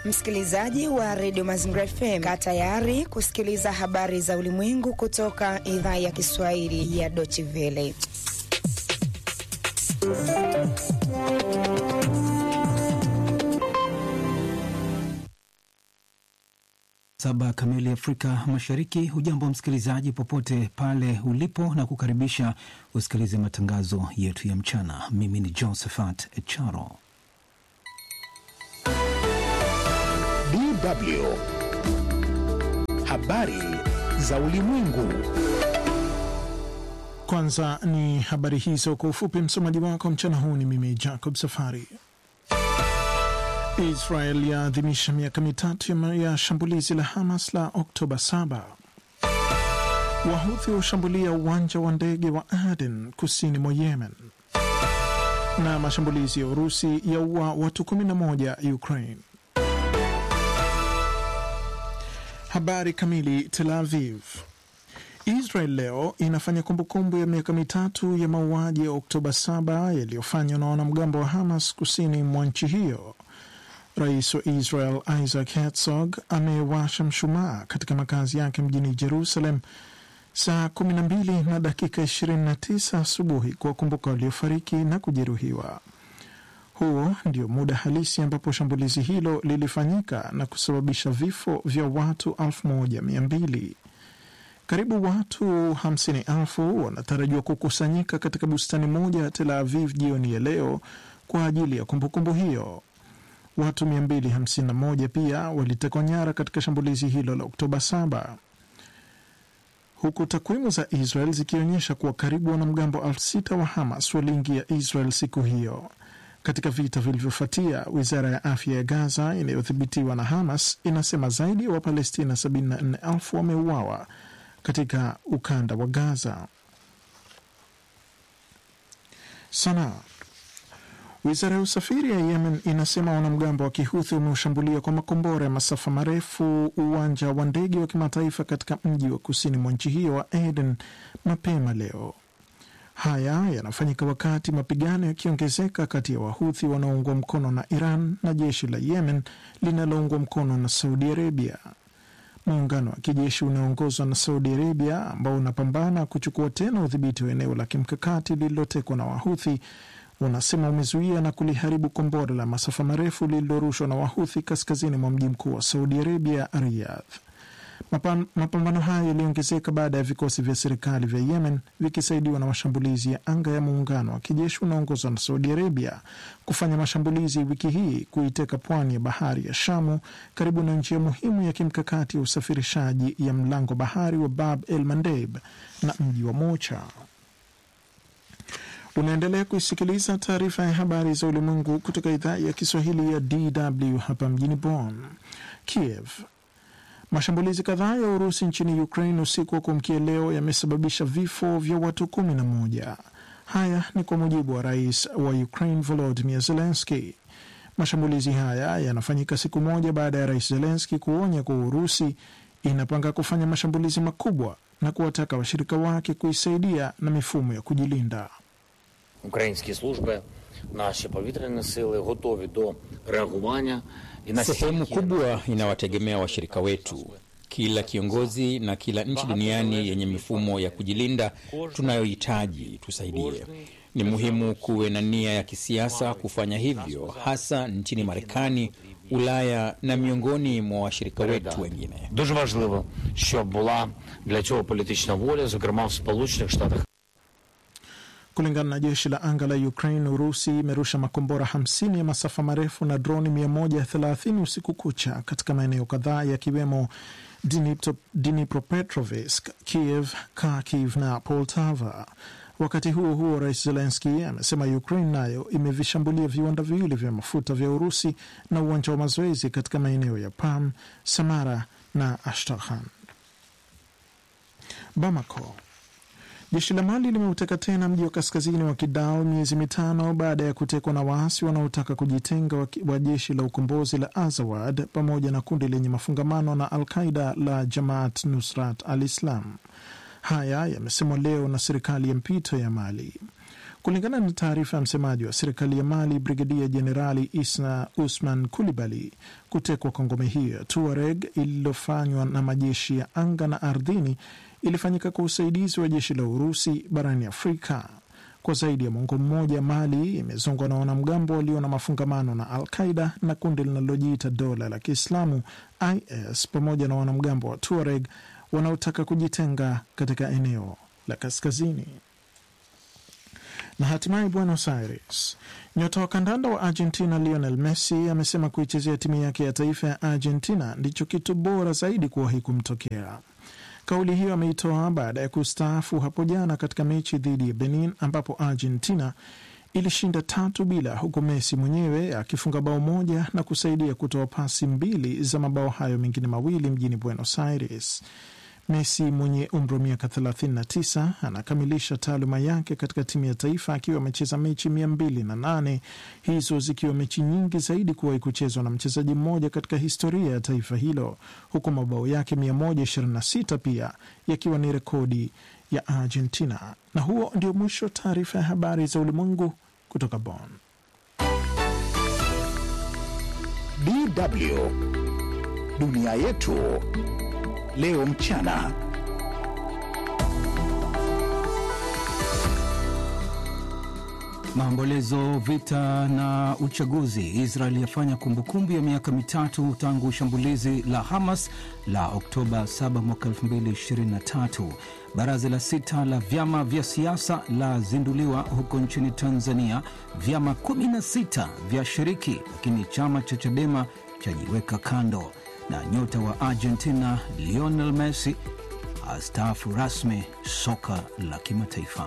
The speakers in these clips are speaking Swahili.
Msikilizaji wa redio Mazingira FM, kaa tayari kusikiliza habari za ulimwengu kutoka idhaa ya Kiswahili ya Deutsche Welle. Saba kamili Afrika Mashariki. Hujambo msikilizaji, popote pale ulipo, na kukaribisha usikilize matangazo yetu ya mchana. Mimi ni Josephat Charo. DW habari za ulimwengu. Kwanza ni habari hizo kwa ufupi. Msomaji wako mchana huu ni mimi Jacob Safari. Israel yaadhimisha miaka mitatu ya shambulizi la Hamas la Oktoba 7. Wahuthi washambulia uwanja wa ndege wa Aden kusini mwa Yemen, na mashambulizi ya Urusi yaua watu 11 Ukraine. Habari kamili. Tel Aviv. Israel leo inafanya kumbukumbu ya miaka mitatu ya mauaji ya Oktoba 7 yaliyofanywa na wanamgambo wa Hamas kusini mwa nchi hiyo. Rais wa Israel Isaac Herzog amewasha mshumaa katika makazi yake mjini Jerusalem saa 12 na dakika 29 asubuhi kuwakumbuka waliofariki na kujeruhiwa. Huo ndio muda halisi ambapo shambulizi hilo lilifanyika na kusababisha vifo vya watu 1200. Karibu watu 50,000 wanatarajiwa kukusanyika katika bustani moja ya Tel Aviv jioni ya leo kwa ajili ya kumbukumbu hiyo. Watu 251 pia walitekwa nyara katika shambulizi hilo la Oktoba 7, huku takwimu za Israel zikionyesha kuwa karibu wanamgambo elfu sita wa Hamas waliingia Israel siku hiyo. Katika vita vilivyofuatia, wizara ya afya ya Gaza inayodhibitiwa na Hamas inasema zaidi ya wa Wapalestina 74,000 wameuawa katika ukanda wa Gaza. Sanaa. Wizara ya usafiri ya Yemen inasema wanamgambo wa Kihuthi wameushambulia kwa makombora ya masafa marefu uwanja wa ndege wa kimataifa katika mji wa kusini mwa nchi hiyo wa Aden mapema leo. Haya yanafanyika wakati mapigano yakiongezeka kati ya Wahuthi wanaoungwa mkono na Iran na jeshi la Yemen linaloungwa mkono na Saudi Arabia. Muungano wa kijeshi unaoongozwa na Saudi Arabia ambao unapambana kuchukua tena udhibiti wa eneo la kimkakati lililotekwa na Wahuthi unasema umezuia na kuliharibu kombora la masafa marefu lililorushwa na Wahuthi kaskazini mwa mji mkuu wa Saudi Arabia, Riyadh. Mapambano hayo yaliongezeka baada ya vikosi vya serikali vya Yemen vikisaidiwa na mashambulizi ya anga ya muungano wa kijeshi unaoongozwa na Saudi Arabia kufanya mashambulizi wiki hii kuiteka pwani ya bahari ya Shamu karibu na njia muhimu ya kimkakati ya usafirishaji ya mlango bahari wa Bab el Mandeb na mji wa Mocha. Unaendelea kuisikiliza taarifa ya habari za ulimwengu kutoka idhaa ya Kiswahili ya DW hapa mjini Bonn. Kiev. Mashambulizi kadhaa ya Urusi nchini Ukraine usiku wa kuamkia leo yamesababisha vifo vya watu kumi na moja. Haya ni kwa mujibu wa rais wa Ukraine Volodymyr Zelensky. Mashambulizi haya yanafanyika siku moja baada ya rais Zelensky kuonya kuwa Urusi inapanga kufanya mashambulizi makubwa na kuwataka washirika wake kuisaidia na mifumo ya kujilinda. Українські служби, наші повітряні сили готові до реагування і на sehemu kubwa inawategemea washirika wetu. Kila kiongozi na kila nchi duniani yenye mifumo ya kujilinda tunayohitaji tusaidie. Ni muhimu kuwe na nia ya kisiasa kufanya hivyo, hasa nchini Marekani, Ulaya na miongoni mwa washirika wetu wengine. Дуже важливо, щоб була для цього політична воля, зокрема в Сполучених Штатах. Kulingana na jeshi la anga la Ukraine, Urusi imerusha makombora 50 ya masafa marefu na droni 130 usiku kucha katika maeneo kadhaa yakiwemo Dnipropetrovsk, Kiev, Kharkiv na Poltava. Wakati huo huo, rais Zelenski amesema Ukraine nayo imevishambulia viwanda viwili vya mafuta vya Urusi na uwanja wa mazoezi katika maeneo ya Pam, Samara na Ashtakhan. Bamako. Jeshi la Mali limeuteka tena mji wa kaskazini wa Kidal miezi mitano baada ya kutekwa na waasi wanaotaka kujitenga wa, wa jeshi la ukombozi la Azawad pamoja na kundi lenye mafungamano na Al Qaida la Jamaat Nusrat al Islam. Haya yamesemwa leo na serikali ya mpito ya Mali. Kulingana na taarifa ya msemaji wa serikali ya Mali, Brigedia Jenerali Isna Usman Kulibali, kutekwa kwa ngome hiyo ya Tuareg ililofanywa na majeshi ya anga na ardhini ilifanyika kwa usaidizi wa jeshi la Urusi barani Afrika. Kwa zaidi ya mwongo mmoja, Mali imezongwa na wanamgambo walio na mafungamano na Al Qaida na kundi linalojiita dola la Kiislamu IS pamoja na wanamgambo wa Tuareg wanaotaka kujitenga katika eneo la kaskazini. Na hatimaye Buenos Aires, nyota wa kandanda wa Argentina Lionel Messi amesema kuichezea timu yake ya taifa ya Argentina ndicho kitu bora zaidi kuwahi kumtokea. Kauli hiyo ameitoa baada ya kustaafu hapo jana katika mechi dhidi ya Benin ambapo Argentina ilishinda tatu bila, huku Messi mwenyewe akifunga bao moja na kusaidia kutoa pasi mbili za mabao hayo mengine mawili mjini Buenos Aires. Messi mwenye umri wa miaka 39 anakamilisha taaluma yake katika timu ya taifa akiwa amecheza mechi 208, hizo zikiwa mechi nyingi zaidi kuwahi kuchezwa na mchezaji mmoja katika historia ya taifa hilo, huku mabao yake 126 pia yakiwa ni rekodi ya Argentina. Na huo ndio mwisho taarifa ya habari za ulimwengu kutoka Bonn. DW dunia yetu leo mchana. Maombolezo, vita na uchaguzi. Israel yafanya kumbukumbu ya miaka mitatu tangu shambulizi la Hamas la Oktoba 7 mwaka 2023. Baraza la sita la vyama vya siasa lazinduliwa huko nchini Tanzania. Vyama 16 vya shiriki, lakini chama cha Chadema chajiweka kando. Na nyota wa Argentina Lionel Messi astaafu rasmi soka la kimataifa.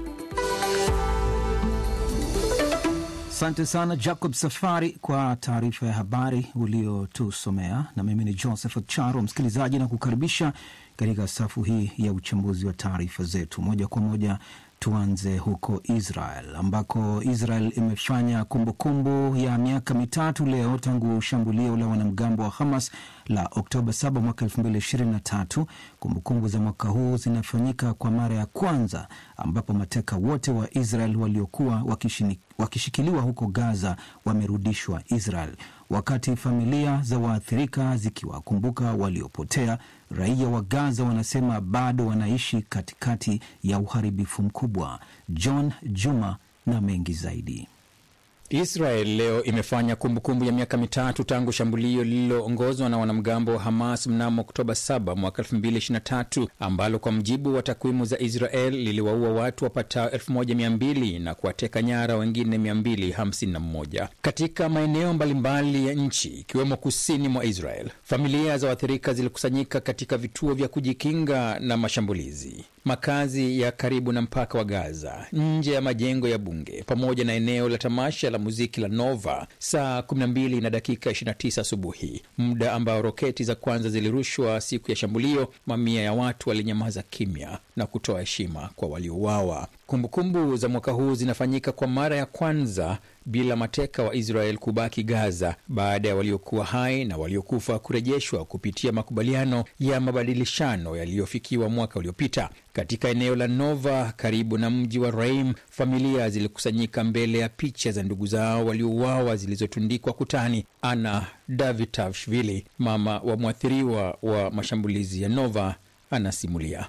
Asante sana Jacob Safari kwa taarifa ya habari uliotusomea, na mimi ni Joseph Charo msikilizaji, na kukaribisha katika safu hii ya uchambuzi wa taarifa zetu moja kwa moja. Tuanze huko Israel ambako Israel imefanya kumbukumbu kumbu ya miaka mitatu leo tangu shambulio la wanamgambo wa Hamas la Oktoba 7 mwaka 2023. Kumbukumbu za mwaka huu zinafanyika kwa mara ya kwanza ambapo mateka wote wa Israel waliokuwa wakishini, wakishikiliwa huko Gaza wamerudishwa Israel, wakati familia za waathirika zikiwakumbuka waliopotea. Raia wa Gaza wanasema bado wanaishi katikati ya uharibifu mkubwa. John Juma na mengi zaidi. Israel leo imefanya kumbukumbu ya miaka mitatu tangu shambulio lililoongozwa na wanamgambo wa Hamas mnamo Oktoba 7 mwaka 2023 ambalo kwa mjibu wa takwimu za Israel liliwaua watu wapatao 1200 na kuwateka nyara wengine 251 katika maeneo mbalimbali ya nchi ikiwemo kusini mwa Israel. Familia za waathirika zilikusanyika katika vituo vya kujikinga na mashambulizi makazi ya karibu na mpaka wa Gaza, nje ya majengo ya bunge, pamoja na eneo la tamasha la muziki la Nova saa 12 na dakika 29 asubuhi, muda ambao roketi za kwanza zilirushwa siku ya shambulio. Mamia ya watu walinyamaza kimya na kutoa heshima kwa waliouawa. Kumbukumbu za mwaka huu zinafanyika kwa mara ya kwanza bila mateka wa Israel kubaki Gaza baada ya waliokuwa hai na waliokufa kurejeshwa kupitia makubaliano ya mabadilishano yaliyofikiwa mwaka uliopita. Katika eneo la Nova karibu na mji wa Raim, familia zilikusanyika mbele ya picha za ndugu zao waliouawa zilizotundikwa kutani. Ana Davitashvili, mama wa mwathiriwa wa mashambulizi ya Nova, anasimulia.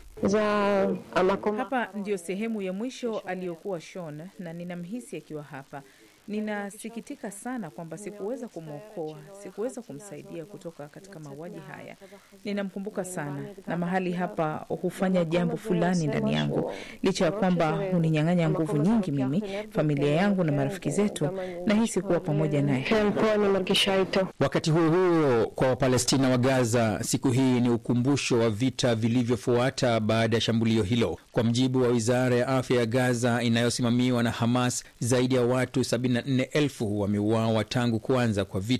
Hapa ndiyo sehemu ya mwisho aliyokuwa Shon na ninamhisi akiwa hapa. Ninasikitika sana kwamba sikuweza kumwokoa, sikuweza kumsaidia kutoka katika mauaji haya. Ninamkumbuka sana, na mahali hapa hufanya jambo fulani ndani yangu, licha ya kwamba huninyang'anya nguvu nyingi, mimi, familia yangu na marafiki zetu, nahisi kuwa pamoja naye. Wakati huo huo, kwa Wapalestina wa Gaza, siku hii ni ukumbusho wa vita vilivyofuata baada ya shambulio hilo. Kwa mjibu wa wizara ya afya ya Gaza inayosimamiwa na Hamas, zaidi ya watu 74,000 wameuawa tangu kuanza kwa vita.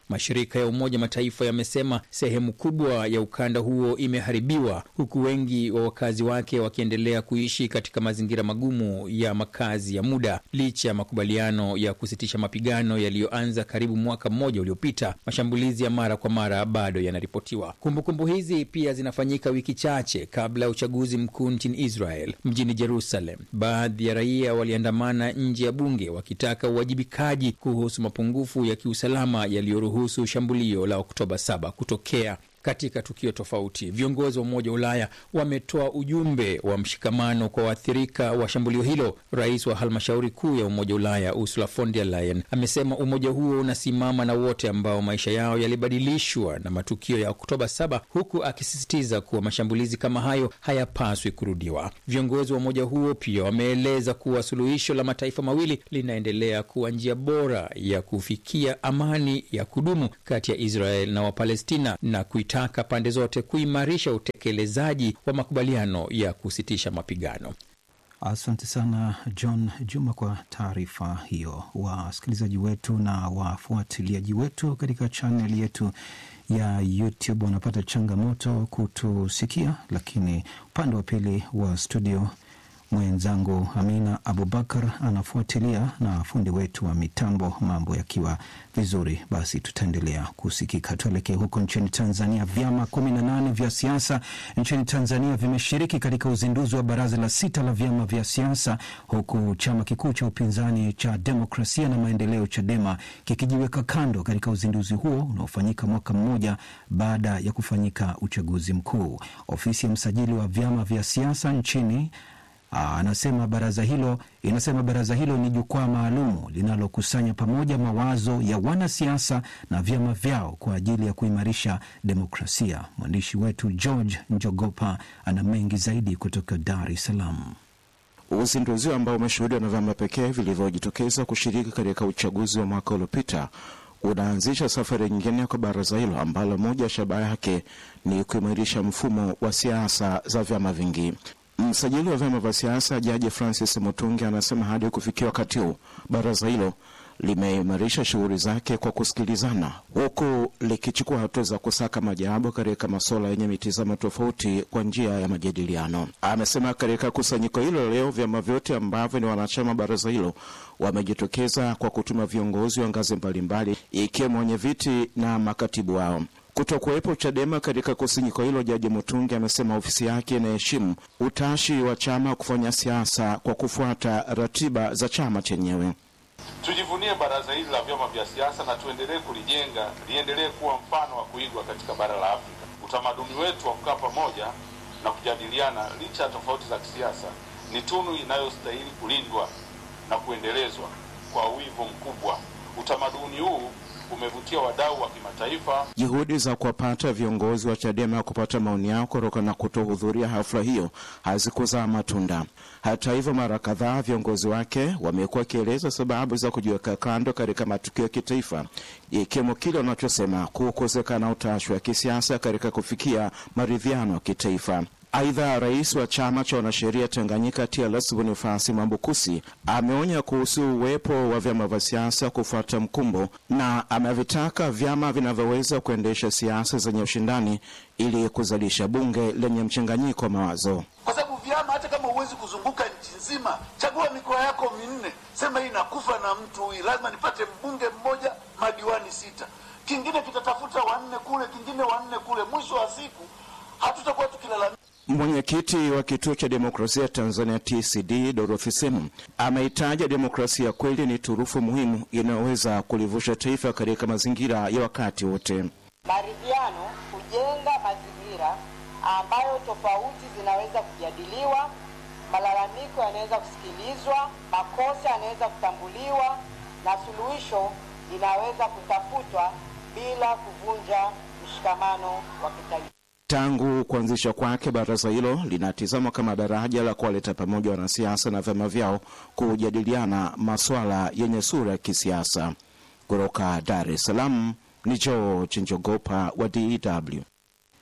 Mashirika ya Umoja Mataifa yamesema sehemu kubwa ya ukanda huo imeharibiwa, huku wengi wa wakazi wake wakiendelea kuishi katika mazingira magumu ya makazi ya muda. Licha ya makubaliano ya kusitisha mapigano yaliyoanza karibu mwaka mmoja uliopita, mashambulizi ya mara kwa mara bado yanaripotiwa. Kumbukumbu hizi pia zinafanyika wiki chache kabla ya uchaguzi mkuu nchini Israel. Mjini Jerusalem, baadhi ya raia waliandamana nje ya bunge wakitaka uwajibikaji kuhusu mapungufu ya kiusalama yaliyoruhusu shambulio la Oktoba 7 kutokea. Katika tukio tofauti, viongozi wa Umoja wa Ulaya wametoa ujumbe wa mshikamano kwa waathirika wa shambulio hilo. Rais wa halmashauri kuu ya Umoja wa Ulaya Ursula von der Leyen amesema umoja huo unasimama na wote ambao maisha yao yalibadilishwa na matukio ya Oktoba 7 huku akisisitiza kuwa mashambulizi kama hayo hayapaswi kurudiwa. Viongozi wa umoja huo pia wameeleza kuwa suluhisho la mataifa mawili linaendelea kuwa njia bora ya kufikia amani ya kudumu kati ya Israel na Wapalestina na taka pande zote kuimarisha utekelezaji wa makubaliano ya kusitisha mapigano. Asante sana John Juma kwa taarifa hiyo. Wasikilizaji wetu na wafuatiliaji wetu katika chaneli yetu ya YouTube wanapata changamoto kutusikia, lakini upande wa pili wa studio mwenzangu Amina Abubakar anafuatilia na fundi wetu wa mitambo, mambo yakiwa vizuri, basi tutaendelea kusikika. Tuelekee huko nchini Tanzania. Vyama kumi na nane vya siasa nchini Tanzania vimeshiriki katika uzinduzi wa baraza la sita la vyama vya siasa, huku chama kikuu cha upinzani cha Demokrasia na Maendeleo, CHADEMA, kikijiweka kando katika uzinduzi huo unaofanyika mwaka mmoja baada ya kufanyika uchaguzi mkuu. Ofisi ya msajili wa vyama vya siasa nchini anasema baraza hilo inasema baraza hilo ni jukwaa maalum linalokusanya pamoja mawazo ya wanasiasa na vyama vyao kwa ajili ya kuimarisha demokrasia. Mwandishi wetu George Njogopa ana mengi zaidi kutoka Dar es Salaam. Uzinduzi ambao umeshuhudiwa na vyama pekee vilivyojitokeza kushiriki katika uchaguzi wa mwaka uliopita unaanzisha safari nyingine kwa baraza hilo ambalo moja ya shabaha yake ni kuimarisha mfumo wa siasa za vyama vingi. Msajili wa vyama vya siasa Jaji Francis Mutungi anasema hadi kufikia wakati huu baraza hilo limeimarisha shughuli zake kwa kusikilizana, huku likichukua hatua za kusaka majawabu katika masuala yenye mitazamo tofauti kwa njia ya majadiliano. Amesema katika kusanyiko hilo leo vyama vyote ambavyo ni wanachama baraza hilo wamejitokeza kwa kutuma viongozi wa ngazi mbalimbali, ikiwemo wenye viti na makatibu wao. Kutokuwepo Chadema katika kusanyiko hilo, Jaji Mutungi amesema ofisi yake inaheshimu utashi wa chama kufanya siasa kwa kufuata ratiba za chama chenyewe. Tujivunie baraza hili la vyama vya siasa na tuendelee kulijenga liendelee kuwa mfano wa kuigwa katika bara la Afrika. Utamaduni wetu wa kukaa pamoja na kujadiliana licha ya tofauti za kisiasa ni tunu inayostahili kulindwa na kuendelezwa kwa wivu mkubwa. Utamaduni huu umevutia wadau wa kimataifa. Juhudi za kuwapata viongozi wa Chadema kupata maoni yao kutokana na kutohudhuria hafla hiyo hazikuzaa matunda. Hata hivyo, mara kadhaa viongozi wake wamekuwa wakieleza sababu za kujiweka kando katika matukio ya kitaifa, ikiwemo kile wanachosema kukosekana utashi wa kisiasa katika kufikia maridhiano ya kitaifa. Aidha, rais wa chama cha wanasheria Tanganyika TLS Bonifasi Mambukusi ameonya kuhusu uwepo wa vyama vya siasa kufuata mkumbo na amevitaka vyama vinavyoweza kuendesha siasa zenye ushindani ili kuzalisha bunge lenye mchanganyiko wa mawazo. Kwa sababu vyama, hata kama huwezi kuzunguka nchi nzima, chagua mikoa yako minne, sema hii nakufa na mtu huyu, lazima nipate mbunge mmoja, madiwani sita, kingine kitatafuta wanne kule, kingine wanne kule. Mwisho wa siku hatutakuwa tukilalamika. Mwenyekiti wa kituo cha demokrasia Tanzania TCD Dorothy Semu ameitaja demokrasia kweli ni turufu muhimu inayoweza kulivusha taifa katika mazingira ya wakati wote. Maridhiano hujenga mazingira ambayo tofauti zinaweza kujadiliwa, malalamiko yanaweza kusikilizwa, makosa yanaweza kutambuliwa na suluhisho linaweza kutafutwa bila kuvunja mshikamano wa kitaifa. Tangu kuanzisha kwake, baraza hilo linatizama kama daraja la kuwaleta pamoja wanasiasa na vyama vyao kujadiliana masuala yenye sura ya kisiasa. Kutoka Dar es Salaam ni George Njogopa wa DW.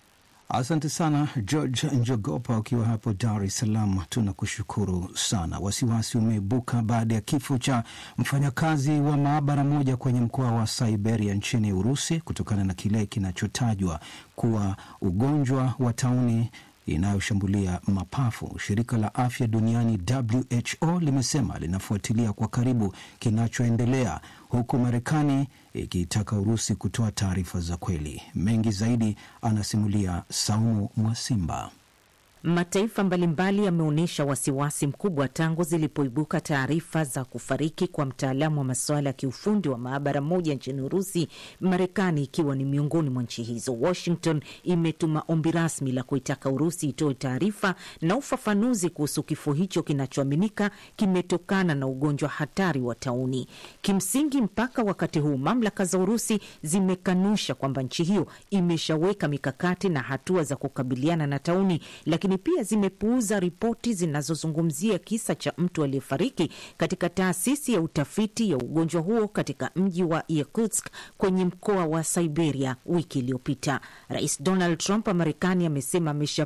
Asante sana George Njogopa, ukiwa hapo Dar es Salaam, tunakushukuru sana. Wasiwasi umeibuka baada ya kifo cha mfanyakazi wa maabara moja kwenye mkoa wa Siberia nchini Urusi kutokana na kile kinachotajwa kuwa ugonjwa wa tauni inayoshambulia mapafu. Shirika la afya duniani WHO limesema linafuatilia kwa karibu kinachoendelea, huku Marekani ikiitaka Urusi kutoa taarifa za kweli. Mengi zaidi anasimulia Saumu Mwasimba. Mataifa mbalimbali yameonyesha wasiwasi mkubwa tangu zilipoibuka taarifa za kufariki kwa mtaalamu wa masuala ya kiufundi wa maabara moja nchini Urusi, Marekani ikiwa ni miongoni mwa nchi hizo. Washington imetuma ombi rasmi la kuitaka Urusi itoe taarifa na ufafanuzi kuhusu kifo hicho kinachoaminika kimetokana na ugonjwa hatari wa tauni. Kimsingi, mpaka wakati huu mamlaka za Urusi zimekanusha kwamba nchi hiyo imeshaweka mikakati na hatua za kukabiliana na tauni, lakini pia zimepuuza ripoti zinazozungumzia kisa cha mtu aliyefariki katika taasisi ya utafiti ya ugonjwa huo katika mji wa Yakutsk kwenye mkoa wa Siberia wiki iliyopita. Rais Donald Trump wa Marekani amesema